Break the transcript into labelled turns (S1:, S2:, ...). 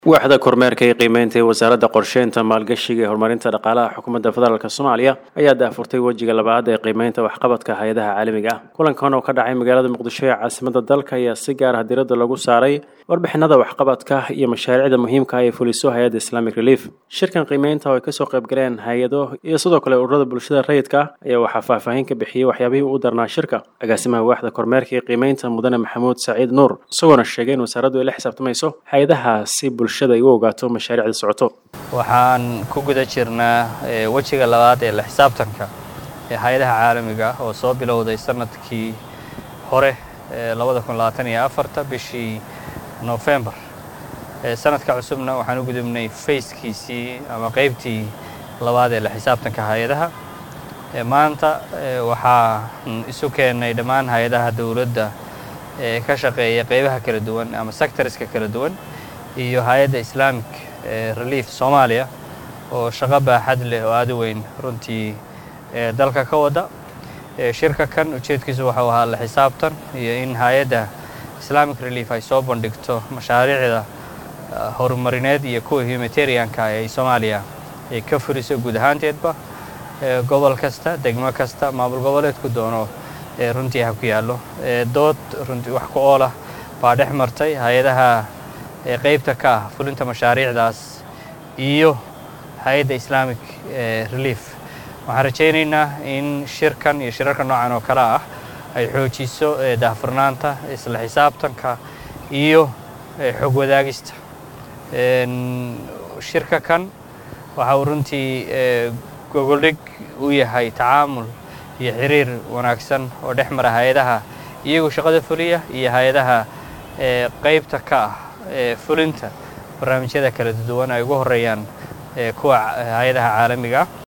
S1: waaxda kormeerka iyo qiimeynta ee wasaaradda qorsheynta maalgashiga ee horumarinta dhaqaalaha xukuumadda federaalk soomaaliya ayaa daafurtay wejiga labaad ee qiimeynta waxqabadka hay-adaha caalamiga ah kulankan oo ka dhacay magaalada muqdisho ee caasimadda dalka ayaa si gaar ah diradda lagu saaray warbixinada waxqabadka iyo mashaariicda muhiimka ah ee fuliso hay-adda islamic relief shirkan qiimeynta oo ay kasoo qayb galeen hay-ado iyo sidoo kale ururada bulshada rayidka ah ayaa waxaa faahfaahin ka bixiyey waxyaabihii u darnaa shirka agaasimaha waaxda kormeerka iyo qiimeynta mudane maxamuud saciid nuur isagoona sheegay in wasaaraddu ay la xisaabtamayso hay-adahaasi bulshada ay u ogaato mashaariicda socoto
S2: waxaan ku guda jirnaa wejiga labaad ee la xisaabtanka ee hay-adaha caalamiga ah oo soo bilowday sanadkii hore ee bishii nofembar sanadka cusubna waxaan u gudubnay fayskiisii ama qaybtii labaad ee la xisaabtanka hay-adaha maanta waxaan isu keennay dhammaan hay-adaha dowladda ee ka shaqeeya qaybaha kala duwan ama sectoriska kala duwan iyo hay-adda islamic relief soomaaliya oo shaqo baaxad leh oo aada u weyn runtii dalka ka wada shirka kan ujeedkiisu waxau ahaa la xisaabtan iyo in hay-adda islamic relief ay soo bandhigto mashaariicda horumarineed iyo kuwa humanitarianka ay soomaaliya ay ka furiso guud ahaanteedba gobol kasta degmo kasta maamul goboleedku doono runtii ha ku yaallo dood runtii wax ku oolah baa dhex martay hay-adaha qaybta ka ah fulinta mashaariicdaas iyo hay-adda islamic relief waxaan rajaynaynaa in shirkan iyo shirarka noocan oo kale ah ay xoojiso daahfurnaanta isla xisaabtanka iyo xog wadaagista shirka kan waxa uu runtii gogoldhig u yahay tacaamul iyo xiriir wanaagsan oo dhex mara hay-adaha iyagoo shaqada fuliya iyo hay-adaha qaybta ka ah fulinta barnaamijyada kala duwan ay ugu horeeyaan kuwa hay-adaha caalamiga ah